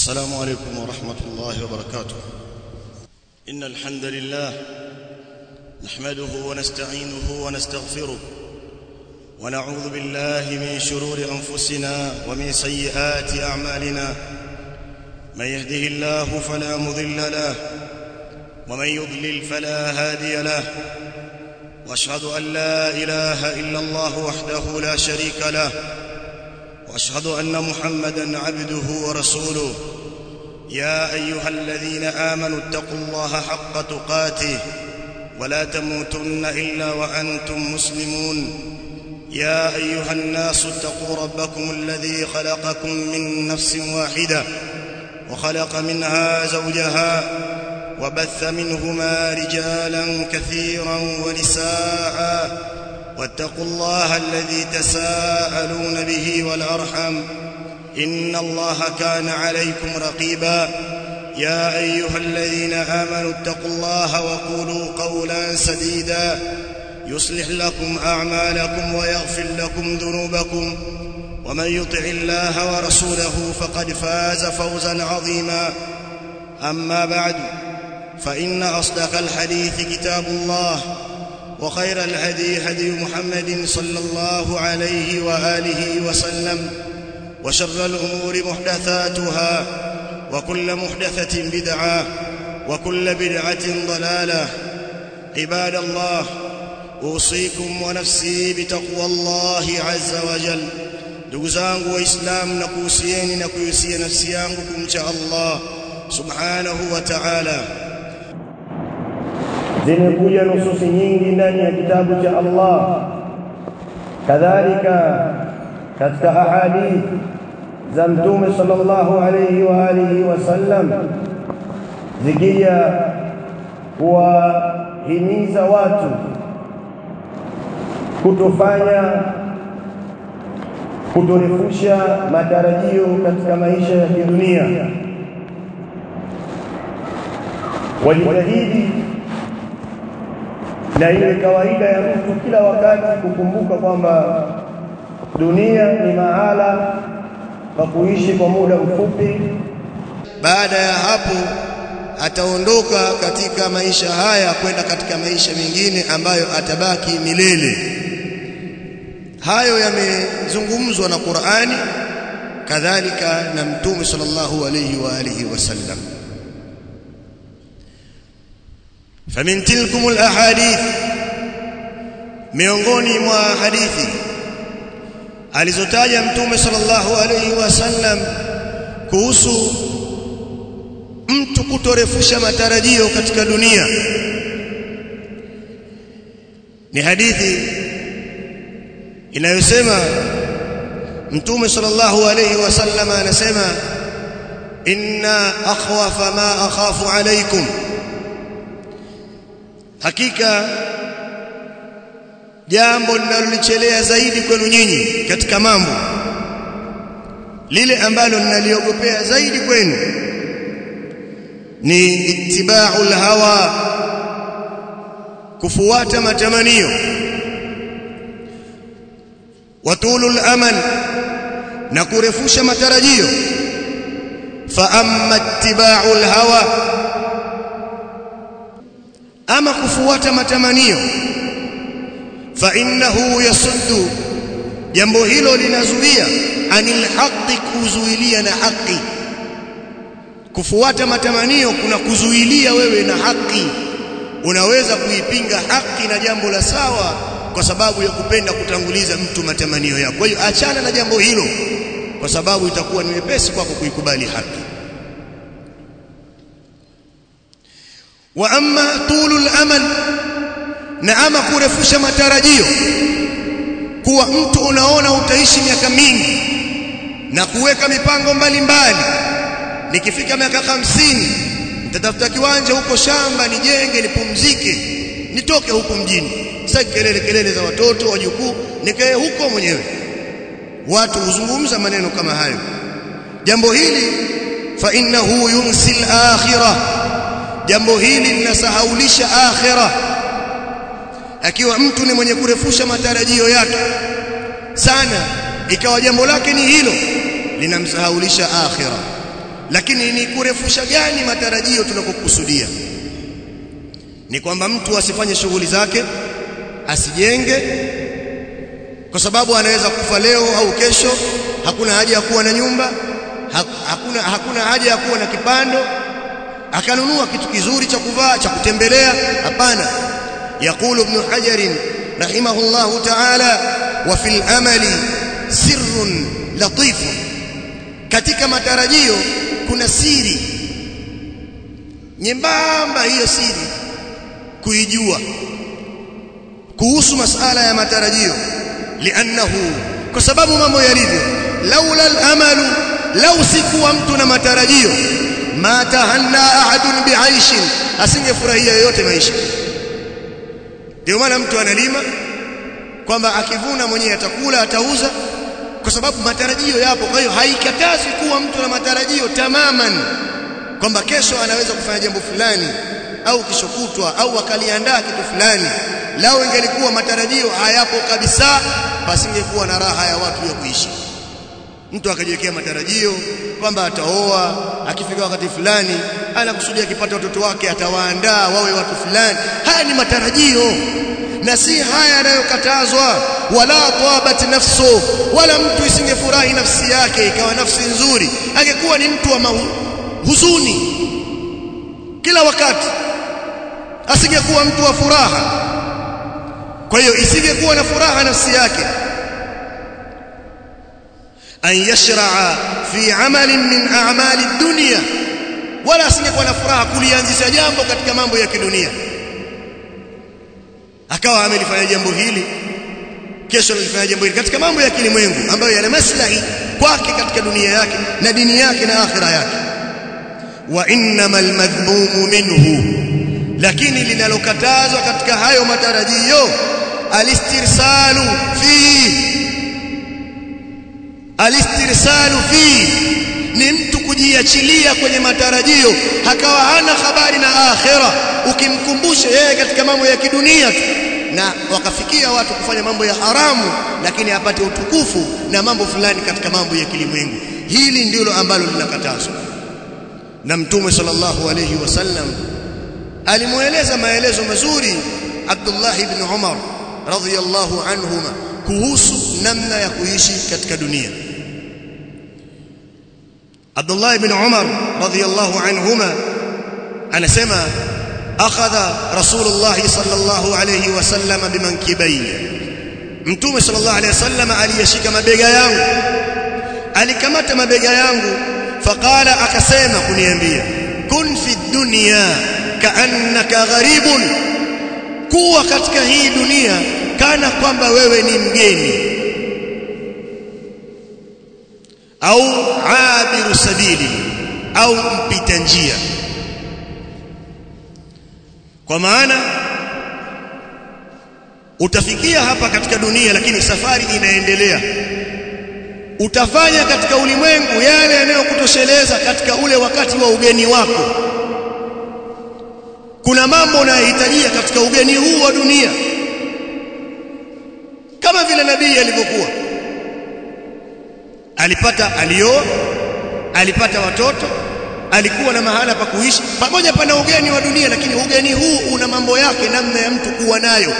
السلام عليكم ورحمة الله وبركاته إن الحمد لله نحمده ونستعينه ونستغفره ونعوذ بالله من شرور أنفسنا ومن سيئات أعمالنا من يهده الله فلا مضل له ومن يضلل فلا هادي له واشهد ان لا اله الا الله وحده لا شريك له واشهد ان محمدا عبده ورسوله يا ايها الذين امنوا اتقوا الله حق تقاته ولا تموتن الا وانتم مسلمون يا ايها الناس اتقوا ربكم الذي خلقكم من نفس واحده وخلق منها زوجها وبث منهما رجالا كثيرا ونساء واتقوا الله الذي تساءلون به والارحم ان الله كان عليكم رقيبا يا ايها الذين امنوا اتقوا الله وقولوا قولا سديدا يصلح لكم اعمالكم ويغفر لكم ذنوبكم ومن يطع الله ورسوله فقد فاز فوزا عظيما اما بعد فإن أصدق الحديث كتاب الله وخير الهدي هدي محمد صلى الله عليه وآله وسلم وشر الأمور محدثاتها وكل محدثة بدعة وكل بدعة ضلالة عباد الله أوصيكم ونفسي بتقوى الله عز وجل ndugu zangu waislamu na kuhusieni na kuhusia nafsi yangu kumcha Allah subhanahu wa ta'ala zimekuja nususi nyingi ndani ya kitabu cha Allah kadhalika katika ahadith za mtume sallallahu alayhi wa alihi wasallam zikija kuwahimiza watu kutofanya kutorefusha matarajio katika maisha ya kidunia wajitahidi na ile kawaida ya mtu kila wakati kukumbuka kwamba dunia ni mahala pa kuishi kwa muda mfupi. Baada ya hapo ataondoka katika maisha haya kwenda katika maisha mengine ambayo atabaki milele. Hayo yamezungumzwa na Qur'ani kadhalika na Mtume sallallahu alayhi wa alihi wasallam. فمن تلكم الاحاديث miongoni mwa hadithi alizotaja mtume sallallahu alayhi wasallam kuhusu mtu kutorefusha matarajio katika dunia ni hadithi inayosema mtume sallallahu alayhi wasallam anasema inna akhwafa ma akhafu alaykum hakika jambo linalolichelea zaidi kwenu nyinyi katika mambo lile ambalo ninaliogopea zaidi kwenu ni ittiba'ul hawa kufuata matamanio watulul amal na kurefusha matarajio fa amma ittiba'ul hawa ama kufuata matamanio fa innahu yasuddu jambo hilo linazuia anil haqqi kuzuilia na haki kufuata matamanio kuna kuzuilia wewe na haki unaweza kuipinga haki na jambo la sawa kwa sababu ya kupenda kutanguliza mtu matamanio yako kwa hiyo achana na jambo hilo kwa sababu itakuwa ni wepesi kwako kuikubali haki wa amma tulul amal na ama kurefusha matarajio kuwa mtu unaona utaishi miaka mingi na kuweka mipango mbalimbali nikifika miaka hamsini nitatafuta kiwanja huko shamba nijenge nipumzike nitoke huku mjini sasa kelele kelele za watoto wajukuu nikae huko mwenyewe watu huzungumza maneno kama hayo jambo hili fa innahu yunsi al-akhirah jambo hili linasahaulisha akhira akiwa mtu ni mwenye kurefusha matarajio yake sana ikawa jambo lake ni hilo linamsahaulisha akhira lakini ni kurefusha gani matarajio tunakokusudia ni kwamba mtu asifanye shughuli zake asijenge kwa sababu anaweza kufa leo au kesho hakuna haja ya kuwa na nyumba hakuna hakuna haja ya kuwa na kipando akanunua kitu kizuri cha kuvaa cha kutembelea hapana يقول ابن حجر رحمه الله تعالى وفي الامل سر لطيف katika matarajio kuna siri nyembamba hiyo siri kuijua kuhusu masala ya matarajio liannahu kwa sababu mambo yalivyo laula al-amalu law sikuwa mtu na matarajio ma tahanna ahadun bi'aishin asingefurahia yoyote maisha ndio maana mtu analima kwamba akivuna mwenyewe atakula atauza kwa sababu matarajio yapo kwa hiyo haikatazi kuwa mtu na matarajio tamaman kwamba kesho anaweza kufanya jambo fulani au kishokutwa au akaliandaa kitu fulani lao ingelikuwa matarajio hayapo kabisa pasingekuwa na raha ya watu ya kuishi mtu akajiwekea matarajio kwamba ataoa akifika wakati fulani anakusudia akipata watoto wake atawaandaa wawe watu fulani haya ni matarajio na si haya yanayokatazwa wala tabat nafsu wala mtu isingefurahi nafsi yake ikawa nafsi nzuri angekuwa ni mtu wa huzuni kila wakati asingekuwa mtu wa furaha kwa hiyo isingekuwa na furaha nafsi yake an yashraa fi amalin min a'mali dunya wala asingekuwa na furaha kulianzisha jambo katika mambo ya kidunia akawa amelifanya jambo hili kesho alifanya jambo hili katika mambo ya kilimwengu ambayo yana maslahi kwake katika dunia yake na dini yake na akhira yake wa innamal madhmumu minhu lakini linalokatazwa katika hayo matarajio alistirsalu fi alistirsalu fi ni mtu kujiachilia kwenye matarajio hakawa hana habari na akhira ukimkumbusha yeye katika mambo ya kidunia tu na wakafikia watu kufanya mambo ya haramu lakini apate utukufu na mambo fulani katika mambo ya kilimwengu hili ndilo ambalo linakatazwa na mtume sallallahu alayhi wasallam alimueleza maelezo mazuri Abdullah ibn Umar radhiyallahu anhuma kuhusu namna ya kuishi katika dunia Abdullah ibn Umar radhiyallahu anhuma anasema akhadha Rasulullah sallallahu alayhi wasallam bimankibayya Mtume sallallahu alayhi wasallam aliyeshika mabega yangu alikamata mabega yangu faqala akasema kuniambia kun fi dunya kaannaka gharibun kuwa katika hii dunia kana kwamba wewe ni mgeni au abiru sabili au mpita njia kwa maana utafikia hapa katika dunia lakini safari inaendelea utafanya katika ulimwengu yale yanayokutosheleza katika ule wakati wa ugeni wako kuna mambo unayohitajia katika ugeni huu wa dunia kama vile nabii alivyokuwa alipata alioa alipata watoto alikuwa na mahala pa kuishi pamoja pana ugeni wa dunia lakini ugeni huu una mambo yake namna ya mtu kuwa nayo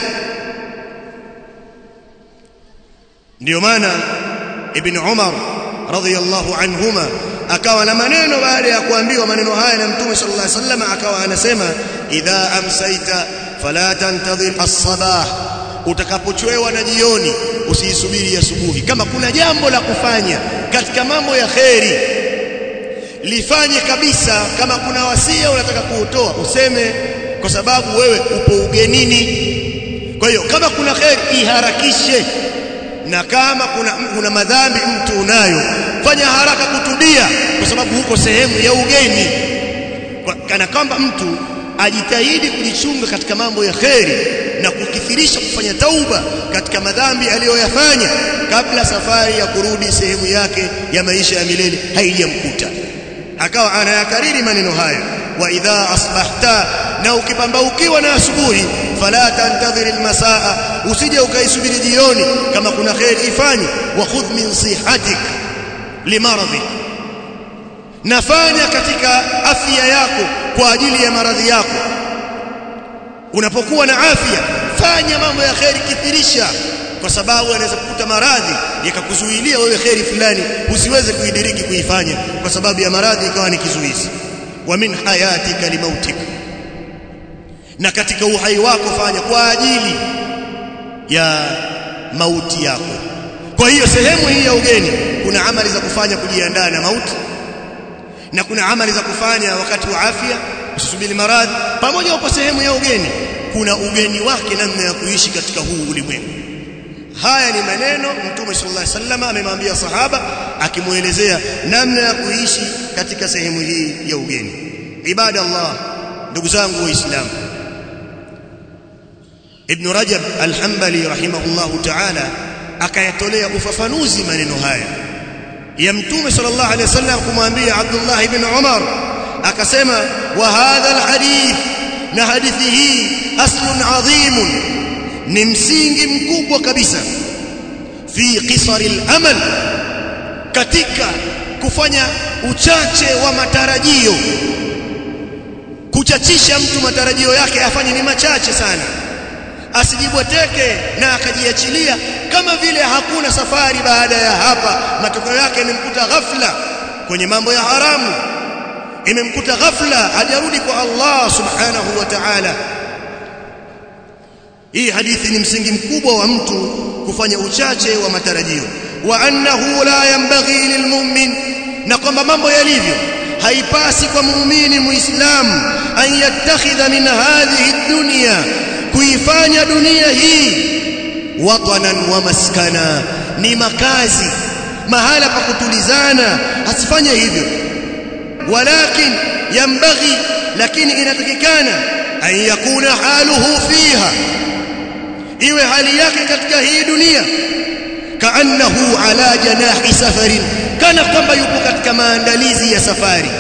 ndio maana ibn Umar radhiyallahu anhuma akawa na maneno baada ya kuambiwa maneno haya na mtume sallallahu alaihi wasallam akawa anasema idha amsaita fala tantadhir as-sabah utakapochwewa na jioni usiisubiri asubuhi kama kuna jambo la kufanya katika mambo ya kheri lifanye kabisa kama kuna wasia unataka kuutoa useme kwa sababu wewe upo ugenini kwa hiyo kama kuna kheri iharakishe na kama kuna kuna madhambi mtu unayo fanya haraka kutubia kwa sababu huko sehemu ya ugeni kana kwamba mtu ajitahidi kujichunga katika mambo ya kheri na kukithirisha kufanya tauba katika madhambi aliyoyafanya kabla safari ya kurudi sehemu yake ya maisha ya milele haijamkuta akawa anayakariri maneno haya wa idha asbahta na ukipambaukiwa na asubuhi fala tantadhir almasaa usije ukaisubiri jioni kama kuna khair ifanye wa khudh min sihatik limaradhi nafanya katika afya yako kwa ajili ya maradhi yako unapokuwa na afya fanya mambo ya kheri kithirisha kwa sababu anaweza kukuta maradhi yakakuzuilia wewe kheri fulani usiweze kuidiriki kuifanya kwa sababu ya maradhi ikawa ni kizuizi wa min hayatika limautika na katika uhai wako fanya kwa ajili ya mauti yako kwa hiyo sehemu hii ya ugeni kuna amali za kufanya kujiandaa na mauti na kuna amali za kufanya wakati wa afya usisubiri maradhi pamoja upo sehemu ya ugeni kuna ugeni wake namna ya kuishi katika huu ulimwengu haya ni maneno mtume sallallahu alaihi wasallam amemwambia sahaba akimuelezea namna ya kuishi katika sehemu hii ya ugeni ibada Allah ndugu zangu waislamu ibn rajab al-hanbali rahimahullahu ta'ala akayatolea ufafanuzi maneno haya ya mtume sallallahu alaihi wasallam kumwambia Abdullah ibn Umar akasema wa hadha alhadith na hadithi hii aslun adhim ni msingi mkubwa kabisa fi qisar al-amal katika kufanya uchache wa matarajio kuchachisha mtu matarajio yake afanye ni machache sana asijibweteke na akajiachilia kama vile hakuna safari baada ya hapa matokeo yake yamemkuta ghafla kwenye mambo ya haramu imemkuta ghafla hajarudi kwa Allah subhanahu wa ta'ala hii hadithi ni msingi mkubwa wa mtu kufanya uchache wa matarajio wa annahu la yanbaghi lilmu'min na kwamba mambo yalivyo haipasi kwa muumini muislamu an yattakhidha min hadhihi dunya kuifanya dunia hii watanan wa maskana ni makazi mahala pa kutulizana asifanye hivyo walakin yambaghi lakini inatakikana an yakuna haluhu fiha iwe hali yake katika hii dunia kaannahu ala janahi safarin kana kwamba yupo katika maandalizi ya safari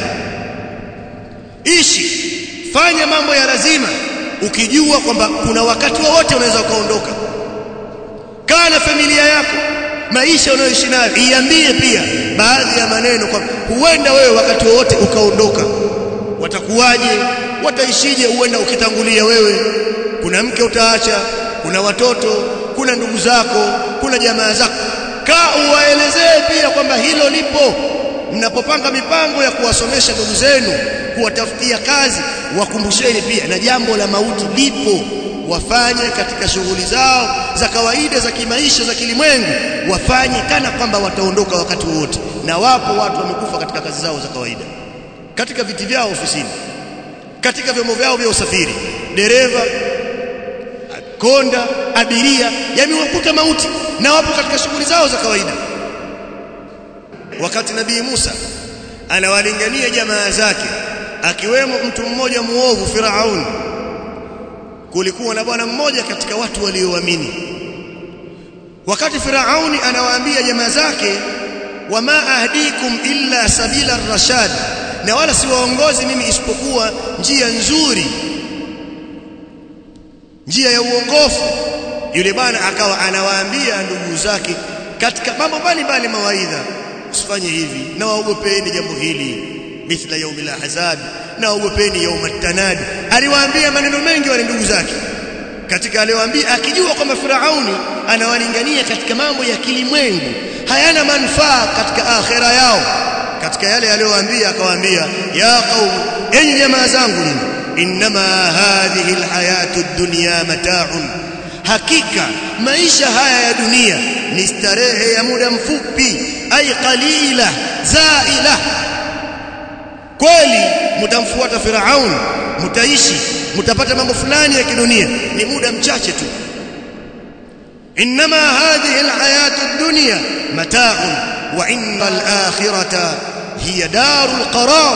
ishi fanya mambo ya lazima ukijua kwamba kuna wakati wowote unaweza ukaondoka kaa na familia yako maisha unayoishi nayo iambie pia baadhi ya maneno kwa huenda wewe wakati wowote ukaondoka watakuwaje wataishije huenda ukitangulia wewe kuna mke utaacha kuna watoto kuna ndugu zako kuna jamaa zako kaa uwaelezee pia kwamba hilo lipo mnapopanga mipango ya kuwasomesha ndugu zenu kuwatafutia kazi wakumbusheni pia na jambo la mauti lipo wafanye katika shughuli zao za kawaida za kimaisha za kilimwengu wafanye kana kwamba wataondoka wakati wote na wapo watu wamekufa katika kazi zao za kawaida katika viti vyao ofisini katika vyombo vyao vya usafiri dereva konda abiria yamewakuta mauti na wapo katika shughuli zao za kawaida wakati nabii Musa anawalingania jamaa zake akiwemo mtu mmoja muovu Firaun kulikuwa na bwana mmoja katika watu walioamini wakati Firauni anawaambia jamaa zake wama ahdikum illa sabila rashad na wala siwaongozi mimi isipokuwa njia nzuri njia ya uongofu yule bwana akawa anawaambia ndugu zake katika mambo mbalimbali mawaidha usifanye hivi na waogopeni jambo hili mithla yaumil ahzab na waogopeni yaumat tanad aliwaambia maneno mengi wale ndugu zake katika aliyowaambia akijua kwamba Firauni anawalingania katika mambo ya kilimwengu hayana manufaa katika akhera yao katika yale aliyowaambia akawaambia ya qaum enyi jamaa zangu nini inma hadhihi alhayatu ad-dunya mata'un hakika maisha haya ya dunia ni starehe ya muda mfupi ay qalila zaila kweli mtamfuata Firaun mtaishi mtapata mambo fulani ya kidunia ni muda mchache tu inma hadhihi alhayatu ad-dunya mata'un wa inna al-akhirata hiya darul qarar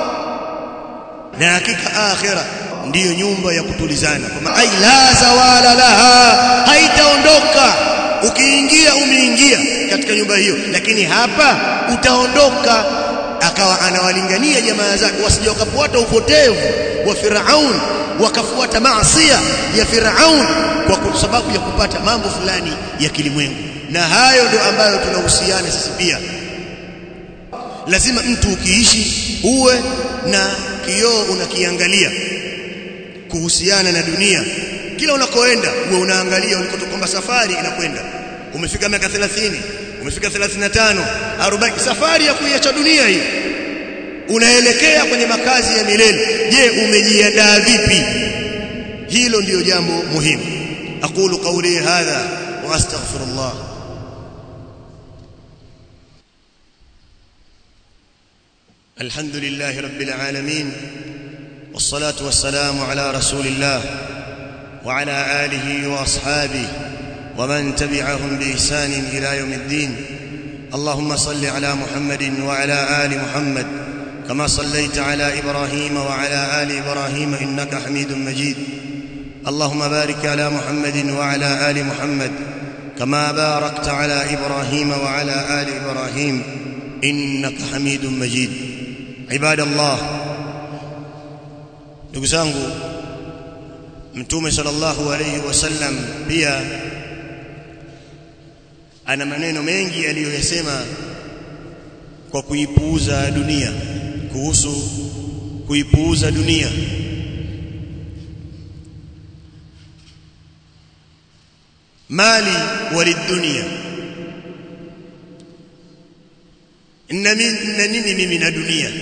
na hakika akhira ndiyo nyumba ya kutulizana kama ai la zawala laha haitaondoka ukiingia umeingia katika nyumba hiyo lakini hapa utaondoka akawa anawalingania jamaa zake wasije wakafuata upotevu wa Firaun wakafuata maasiya ya Firaun kwa sababu ya kupata mambo fulani ya kilimwengu na hayo ndio ambayo tunahusiana sisi pia lazima mtu ukiishi uwe na kioo unakiangalia kuhusiana na dunia kila unakoenda uwe unaangalia ulikotoka kwamba safari inakwenda umefika miaka 30 umefika 35 40 safari ya kuiacha dunia hii unaelekea kwenye makazi ya milele je umejiandaa vipi hilo ndiyo jambo muhimu aqulu qawli hadha wa astaghfirullah الحمد لله رب العالمين والصلاة والسلام على رسول الله وعلى آله وأصحابه ومن تبعهم بإحسان إلى يوم الدين اللهم صل على محمد وعلى آل محمد كما صليت على إبراهيم وعلى آل إبراهيم إنك حميد مجيد اللهم بارك على محمد وعلى آل محمد كما باركت على إبراهيم وعلى آل إبراهيم إنك حميد مجيد عباد الله ndugu zangu mtume sallallahu alayhi wasallam pia ana maneno mengi aliyoyasema kwa kuipuuza dunia kuhusu kuipuuza dunia mali walidunia na nini mimi na dunia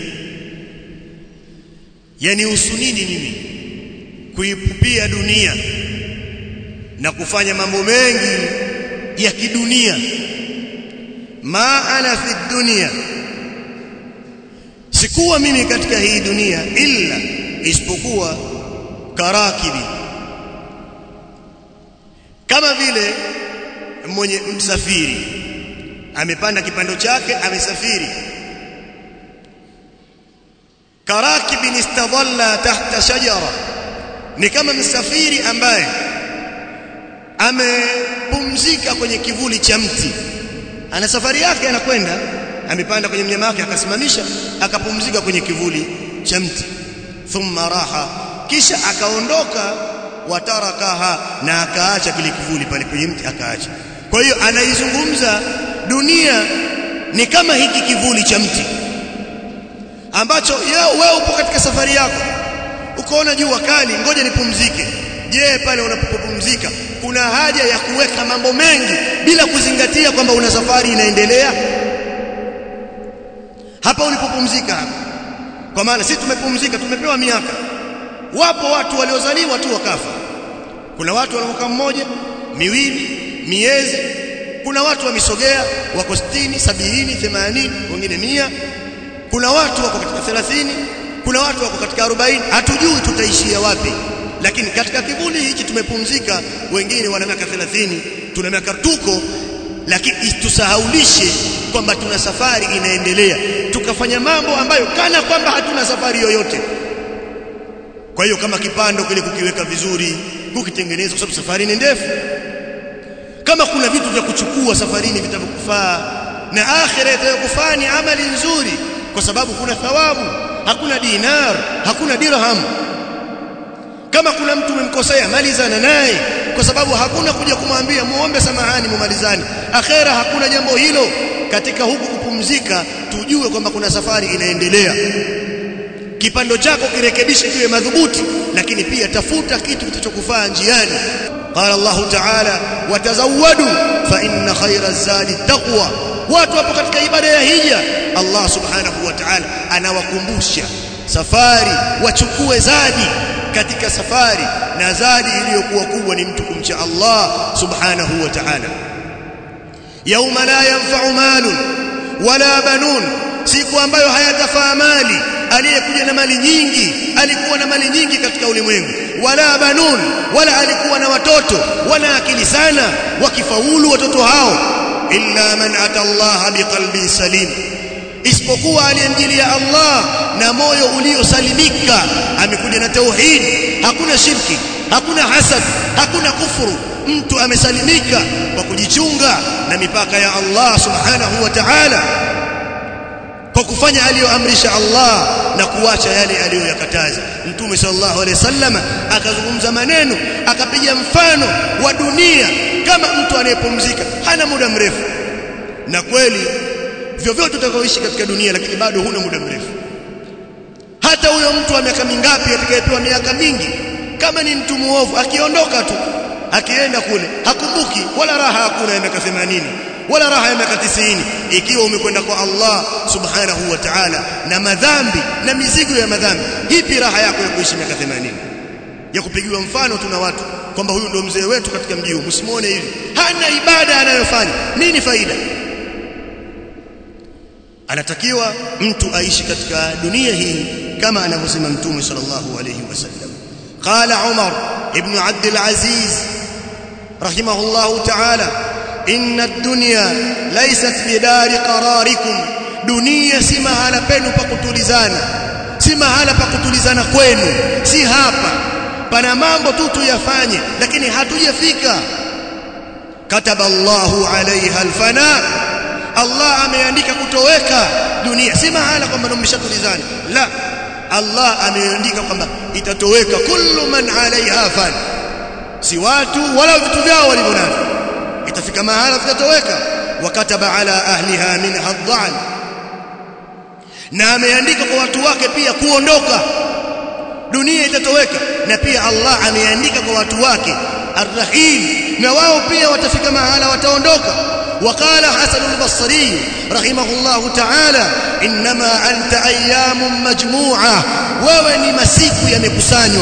yani usunini mimi kuipupia dunia na kufanya mambo mengi ya kidunia ma ana fi dunia sikuwa mimi katika hii dunia illa isipokuwa karakibi kama vile mwenye msafiri amepanda kipando chake amesafiri karakibin istadalla tahta shajara ni kama msafiri ambaye amepumzika kwenye kivuli cha mti ana safari yake anakwenda amepanda kwenye mnyama wake akasimamisha akapumzika kwenye kivuli cha mti thumma raha kisha akaondoka watarakaha na akaacha kile kivuli pale kwenye mti akaacha kwa hiyo anaizungumza dunia ni kama hiki kivuli cha mti ambacho wewe upo katika safari yako ukoona jua kali ngoja nipumzike je pale unapopumzika kuna haja ya kuweka mambo mengi bila kuzingatia kwamba una safari inaendelea hapa ulipopumzika hapa kwa maana sisi tumepumzika tumepewa miaka wapo watu waliozaliwa tu wakafa kuna watu waliokaa mmoja miwili miezi kuna watu wamesogea wako 60 70 80 wengine mia kuna watu wako katika 30 kuna watu wako katika 40 hatujui tutaishia wapi lakini katika kivuli hichi tumepumzika wengine wana miaka 30 tuna miaka tuko lakini tusahaulishe kwamba tuna safari inaendelea tukafanya mambo ambayo kana kwamba hatuna safari yoyote kwa hiyo kama kipando kile kukiweka vizuri kukitengeneza kwa sababu safari ni ndefu kama kuna vitu vya kuchukua safarini vitavyokufaa na akhira itakufaa ni amali nzuri kwa sababu kuna thawabu hakuna dinar hakuna dirham kama kuna mtu umemkosea malizana naye kwa sababu hakuna kuja kumwambia muombe samahani mumalizani akhera hakuna jambo hilo katika huku kupumzika tujue kwamba kuna safari inaendelea kipando chako kirekebishe kiwe madhubuti lakini pia tafuta kitu kitachokufaa njiani qala Allah ta'ala watazawwadu fa inna khayra zadi taqwa watu hapo katika ibada ya hija Allah subhanahu wa ta'ala anawakumbusha safari wachukue zadi katika safari na zadi iliyokuwa kubwa ni mtu kumcha Allah subhanahu wa ta'ala yauma la yanfa'u malun wala banun siku ambayo hayatafaa mali aliyekuja na mali nyingi alikuwa na mali nyingi katika ulimwengu wala banun wala alikuwa na watoto wana akili sana wakifaulu watoto hao illa man ata Allah biqalbin salim isipokuwa aliyemjilia Allah na moyo uliosalimika amekuja na tauhid hakuna shirki hakuna hasad hakuna kufuru mtu amesalimika kwa kujichunga na mipaka ya Allah subhanahu wa ta'ala kwa kufanya aliyoamrisha Allah na kuacha yale aliyoyakataza mtume sallallahu alaihi wasallam akazungumza maneno akapiga mfano wa dunia kama mtu anayepumzika hana muda mrefu na kweli vyovyote utakaoishi katika dunia lakini bado huna muda mrefu hata huyo mtu wa miaka mingapi atakayepewa miaka mingi kama ni mtu muovu akiondoka tu akienda kule hakumbuki wala raha hakuna ya miaka 80 wala raha ya miaka 90 ikiwa umekwenda kwa Allah subhanahu wa ta'ala na madhambi na mizigo ya madhambi hipi raha yako ya kuishi miaka 80 ya kupigiwa mfano tuna watu kwamba huyu ndio mzee wetu katika mji huu msimuone hivi hana ibada anayofanya nini faida anatakiwa mtu aishi katika dunia hii kama anavyosema mtume sallallahu alayhi wasallam qala umar ibn abd al-aziz rahimahullah ta'ala inna ad-dunya laysat bidari qararikum dunia si mahala penu pa kutulizana si mahala pa kutulizana kwenu si hapa pana mambo tu tuyafanye lakini hatujafika kataba Allahu alaiha alfana Allah ameandika kutoweka dunia si mahala kwamba mmeshatulizana la Allah ameandika kwamba itatoweka kullu man alaiha fan si watu wala vitu vyao walivyonavyo itafika mahala vitatoweka wakataba ala ahliha minha adh na ameandika kwa watu wake pia kuondoka dunia itatoweka na pia Allah ameandika kwa watu wake arrahim na wao pia watafika mahala wataondoka وقال حسن البصري رحمه الله تعالى انما انت ايام مجموعه wewe ni masiku yamekusanywa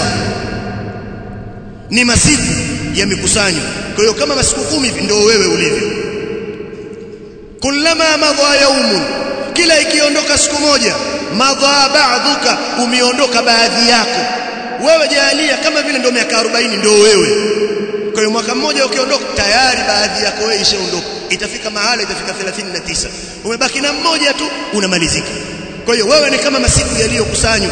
ni masiku yamekusanywa kwa hiyo kama masiku kumi ndio wewe ulivyo kullama madha yaumun kila ikiondoka siku moja madha ba'dhuka umeondoka baadhi yako wewe jalia kama vile ndio miaka 40 ndio wewe kwa hiyo mwaka mmoja ukiondoka tayari baadhi yako wewe ishaondoka itafika mahala itafika 39 umebaki na mmoja tu unamalizika kwa hiyo wewe ni kama masiku yaliyokusanywa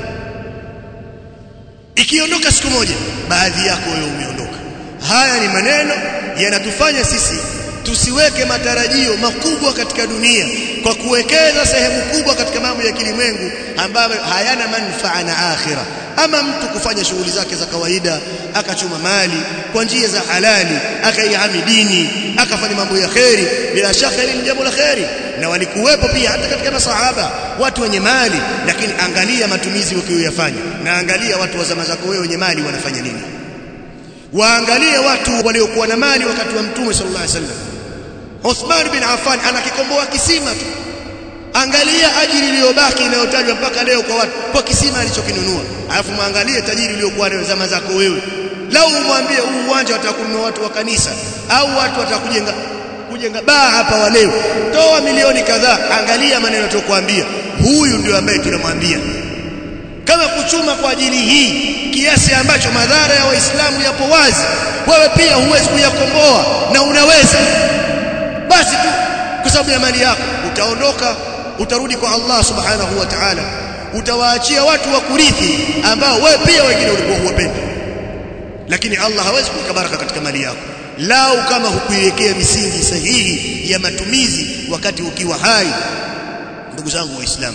ikiondoka siku moja baadhi yako wewe umeondoka haya ni maneno yanatufanya sisi tusiweke matarajio makubwa katika dunia kwa kuwekeza sehemu kubwa katika mambo ya kilimwengu ambayo hayana manufaa na akhira ama mtu kufanya shughuli zake za kawaida akachuma mali kwa njia za halali akaihami dini akafanya mambo ya kheri bila shaka hili ni jambo la kheri na walikuwepo pia hata katika masahaba watu wenye mali lakini angalia matumizi ukiyoyafanya na angalia watu wa zama zako wewe wenye mali wanafanya nini waangalie watu waliokuwa na mali wakati wa mtume sallallahu alaihi wasallam Uthman bin Affan anakikomboa kisima tu angalia ajiri iliyobaki inayotajwa mpaka leo kwa watu kwa kisima alichokinunua alafu muangalie tajiri uliokuwa nayo zama zako wewe lau umwambie huu uwanja watakununua watu wa kanisa au watu watakujenga kujenga baa hapa wa leo toa milioni kadhaa angalia maneno tukwambia huyu ndio ambaye tunamwambia kama kuchuma kwa ajili hii kiasi ambacho madhara ya waislamu yapo wazi wewe pia huwezi kuyakomboa na unaweza basi tu kwa sababu ya mali yako utaondoka utarudi kwa Allah subhanahu wa ta'ala utawaachia watu wa kurithi ambao wewe pia wengine ulikuwa huwapendi lakini Allah hawezi kuweka baraka katika mali yako lau kama hukuiwekea misingi sahihi ya matumizi wakati ukiwa hai ndugu zangu waislamu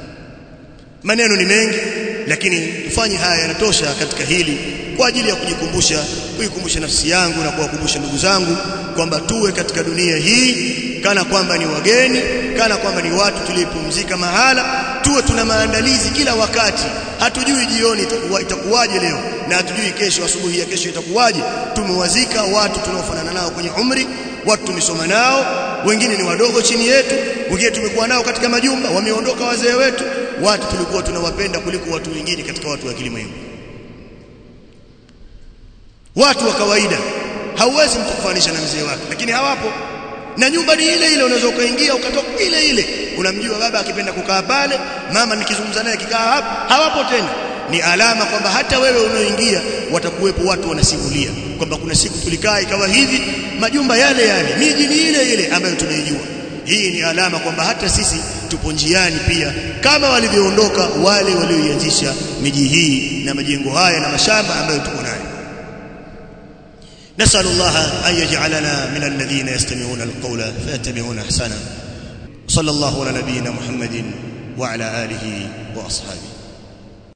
maneno ni mengi lakini tufanye haya yanatosha katika hili kwa ajili ya kujikumbusha kuikumbusha nafsi yangu na kuwakumbusha ndugu zangu kwamba tuwe katika dunia hii kana kwamba ni wageni kana kwamba ni watu tulipumzika mahala tuwe tuna maandalizi kila wakati hatujui jioni itakuwa itakuwaje leo na hatujui kesho asubuhi ya kesho itakuwaje tumewazika watu tunaofanana nao kwenye umri watu tumesoma nao wengine ni wadogo chini yetu wengine tumekuwa nao katika majumba wameondoka wazee wetu watu tulikuwa tunawapenda kuliko watu wengine katika watu wa kilimwengu watu wa kawaida hauwezi mtu kufanisha na mzee wake lakini hawapo na nyumba ni ile ile unaweza ukaingia ukatoka ile ile unamjua baba akipenda kukaa pale mama nikizungumza naye kikaa hapa hawapo tena ni alama kwamba hata wewe unaoingia watakuwepo watu wanasimulia kwamba kuna siku tulikaa ikawa hivi majumba yale yale miji ni ile ile ambayo tunaijua hii ni alama kwamba hata sisi tupo njiani pia kama walivyoondoka wale walioianzisha miji hii na majengo haya na mashamba ambayo tuko nayo نسأل الله أن يجعلنا من الذين يستمعون القول فيتبعون أحسنه صلى الله على نبينا محمد وعلى آله وأصحابه